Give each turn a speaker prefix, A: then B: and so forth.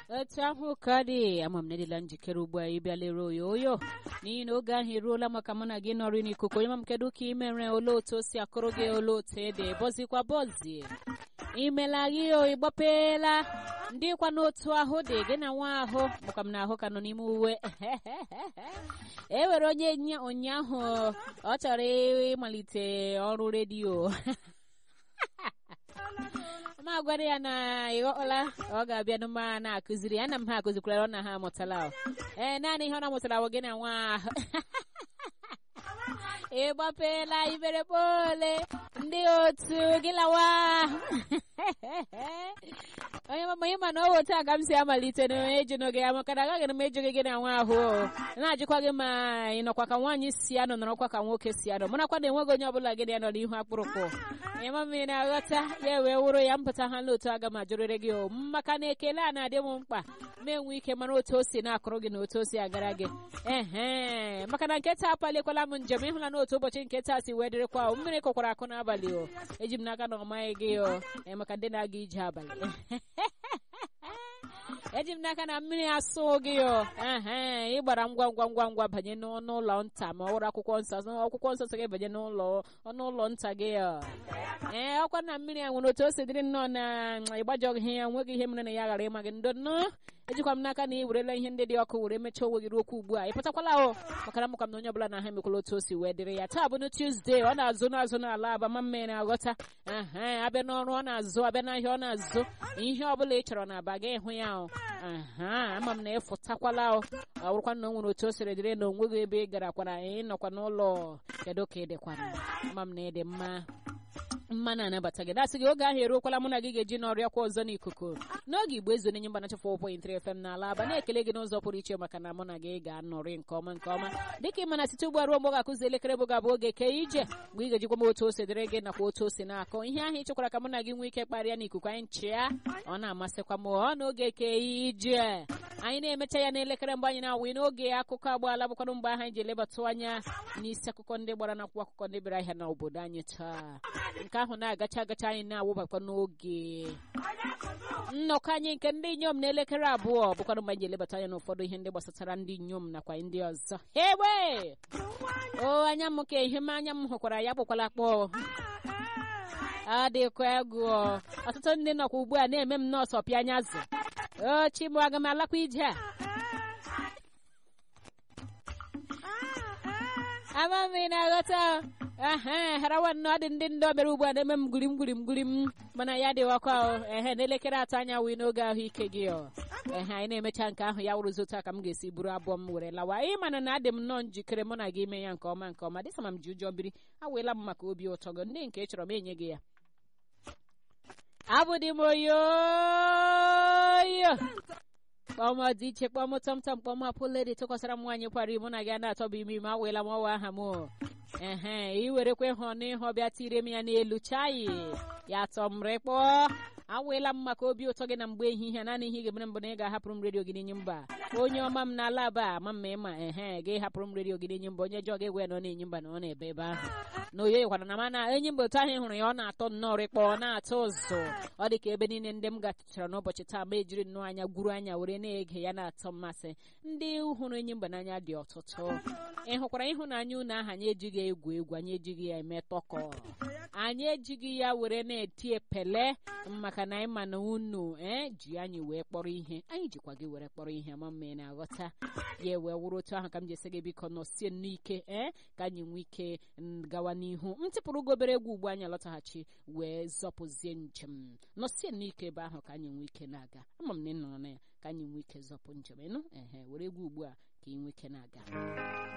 A: otu ahụ ka dị ama m nedịla njikere ugbu a ịbịa lere oyoyo n'ihi na oge ahụ eruola maka mụ na gị nọrị n'ikuku onye ma m kedu ka imere ole otu o si akụrụ gị ole otu ede bọzikwa bọzie imela gị o ịgbapeela ndị kwa n'otu ahụ dị gị na nwa ahụ maka m na ahụ ka nọ n'ime uwe e nwere onye ụnyaahụ ọ chọrọ ịmalite ọrụ redio ma gwara ya na ịghọla ọ ga-abịa n'ụma na-akụziri ya na m ha akụzikwara ọ na ha amụtala ee naanị ihe ọ na-amụtara bụ gị na nwa ahụ ịgbapeela iberekpole ndị otu gị lawa onye mama ị ma na ọ otu a ka m si amalite na ejino gị ya maka na agaghị m ejughị gị na nwa ahụ na-ajụkwa gị ma ị nọkwa ka nwaanyị si anọ nọrọkwa ka nwoke si anọ mụrakwa na enweghị onye ọbụla gị na ya nọ n'ihu akpụrụkpụ onye mama ị na-aghọta ya wee wụrụ ya mpụta ha n'otu aga m ajụrịrị gị o maka na ekele a na-adị m mkpa ma enwe ike mara otu o si na-akụrụ gị na otu o si agara gị ehe maka na nketa apaliekwala m njem ịhụla n'otu ụbọchị nketa si wee dịrịkwa mmiri kọkwara akụ n'abalị o eji m n'aka na ọ maghị gị o maka ndị na-aga ije abalị eji m n'aka na mmiri asụ gị o ehe ị gbara ngwa ngwa ngwa ngwa banye n'ọnụ ụlọ nta ma ọ wụrụ akwụkwọ nsọ akwụkwọ nsọ gị banye n'ụlọ ọnụ ụlọ nta gị ee ọkwa na mmiri a nwere otu o si dịrị nnọọ na ịgbajọghị ya nweghị ihe mere na ya ghara ịma gị ndo nnọọ ejikwa m n'aka na ị werela ihe ndị dị ọkụ were mechaa onwe gị okwu ugbu a ị pụtakwala o maka na mụkwa m na onye ọbụla na ha emekwala otu o si wee dịrị ya taa bụ na Tuesday ọ na-azụ n'azụ n'ala aba ma mme na-aghọta aha abịa n'ọrụ ọ na-azụ abịa n'ahịa ọ na-azụ ihe ọbụla ị chọrọ na aba gị ịhụ ya o aha ama m na ịfụtakwala o ọ bụrụkwa na o nwere otu o siri dịrị na onweghị ebe ị garakwara ị nọkwa n'ụlọ kedu ka ị dịkwana ama m na ị dị mma mma na-anabata gị dasị gị oge ahụ eruokwala mụ na gị ga-eji n'ọrịa kwa ọzọ n'ikuku n'oge igbo ezo nenye mgbanacha 4.3 FM n'ala aba na-ekele gị n'ụzọ pụrụ iche maka na mụ na gị ga-anọrị nke ọma nke ọma dịka ị mana site ugbu a ruo mgbe ọ ga-akụzi elekere bụ ga-abụ oge kee ije mgbe ị ga-ejikwa m otu o si dịrị gị nakwa otu o si na-akọ ihe ahụ ị chọkwara ka mụ na gị nwee ike kparịa n'ikuku anyị nchịa ọ na-amasịkwa m ọ n'oge kee ije anyị na-emecha ya n'elekere mgbe anyị na-awụ n'oge akụkọ agbaala bụkwanụ mgbe ahụ anyị ji elebatụ anya n'isi akụkọ ndị gbara n'akwụkwọ akụkọ ndị bịara ahịa n'obodo anyị taa nke ahụ na-agacha agacha anyị na-awụbakwa n'oge nnọkọ anyị nke ndị inyom n'elekere abụọ bụkwanụ mgbe anyị ji elebata anya n'ụfọdụ ihe ndị gbasatara ndị inyom nakwa ndị ọzọ ewe o anya m ka ihe m anya m hụkwara ya kpọkwala akpọ adịkwa egwu ọtụtụ ndị nọkwa ugbu a na-eme m nọọsụ ọpịa anya azụ o chimụ aga m alakwa ije a ama m ị na-aghọta ehe harawa nnọọ dị ndị ndị obere ugbu a na-eme m gurim gurim gurim mana ya dịwakwa ehe n'elekere atọ anya wee n'oge ahụike gị ehe anyị na-emecha nke ahụ ya wụrụzi otu a ka m ga-esi buru abụọ m were lawa ị mana na adị m nnọọ njikere mụ na gị ime ya nke ọma nke ọma dịsa ma m ji ụjọ biri aweela m maka obi ụtọ gị ndị nke chọrọ m enye gị ya abụdị m oyoyo kpọm dị iche kpọm tọmtọm kpọm apụledi tụkwasara m nwaanyị kwara mụ na gị a na-atọbụ ime ime aweela m ọwa aha m ehe ị werekwa ịhụ n'ịhụ bịa tire m ya n'elu chayi ya tọ m rịkpọ aweela m maka obi ụtọ gị na mgbe ehihie naanị ihe ị ga-emere mbụ na ị ga-ahapụrụ m redio gị n'enye mba onye ọma m n'ala aba ama mma ịma ehe gị hapụrụ m redio gị n'enye mba onye jọọ ga-egwe na ọ na-enye mba na ọ na-ebe ebe ahụ na oyo yikwara na mana enyi mba otu ahụ ị hụrụ ya ọ na-atọ nnọọ rịkpọ ọ na-atọ ụzụ ọ dị ka ebe niile ndị m gachara n'ụbọchị taa ma ejiri nnọọ anya gwuru anya were na-ege ya na-atọ mmasị ndị hụrụ enyi mba n'anya dị ọtụtụ ị hụkwara ịhụnanya unu aha anyị ejighị egwu egwu anyị ejighị ya eme tọkọ anyị ejighị ya were na-eti epele maka na anyị ma na unu ee ji anyị wee kpọrọ ihe anyị jikwa gị were kpọrọ ihe ma mma ị na-aghọta ya wee wụrụ otu ahụ ka m ji esi gị biko nọsie n'ike ee ka anyị nwee ike gawa n'ihu m tipụrụ gị obere egwu ugbu anyị alọtaghachi wee zọpụzie njem nọsie n'ike ebe ahụ ka anyị nwee ike na-aga ama m na ị nọrọ na ya ka anyị nwee ike zọpụ njem ịnụ ehe were egwu ugbu a ka ị nwee ike na-aga